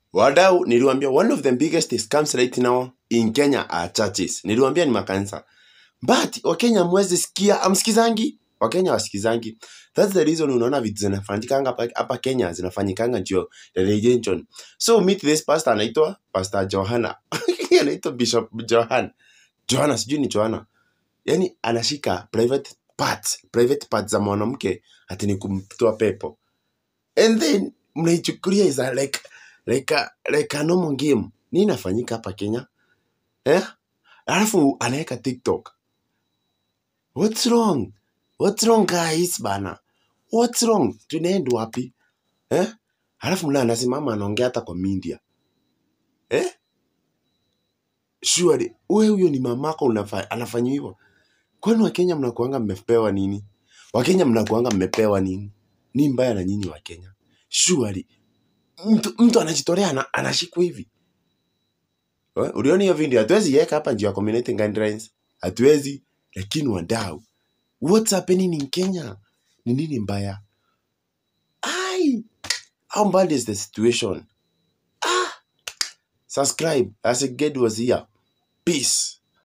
wadau niliwambia one of the biggest scams right now in kenya are churches niliwambia ni makanisa but wakenya mwezi sikia amsikizangi wakenya wasikizangi thats the reason unaona vitu zinafanyikanga hapa- hapa kenya zinafanyikanga ndio religion so meet this pastor anaitwa pastor johana anaitwa bishop johan johana sijui ni johana yani anashika private parts private parts za mwanamke ati ni kumtoa pepo and then mnaichukulia is a like like a, like a normal game nini inafanyika hapa kenya eh alafu anaweka tiktok what's wrong what's wrong guys bana what's wrong tunaenda wapi eh alafu mna anasimama anaongea hata kwa media eh surely wewe huyo ni mamako unafa, anafanya hivyo kwani wakenya mnakuanga mmepewa nini wakenya mnakuanga mmepewa nini ni mbaya na nyinyi wakenya surely mtu, mtu anajitolea ana, anashikwa hivi Eh, uliona hiyo video hatuwezi iweka hapa juu ya community guidelines hatuwezi lakini wadau what's happening in kenya ni nini mbaya ai how bad is the situation ah subscribe as a was here peace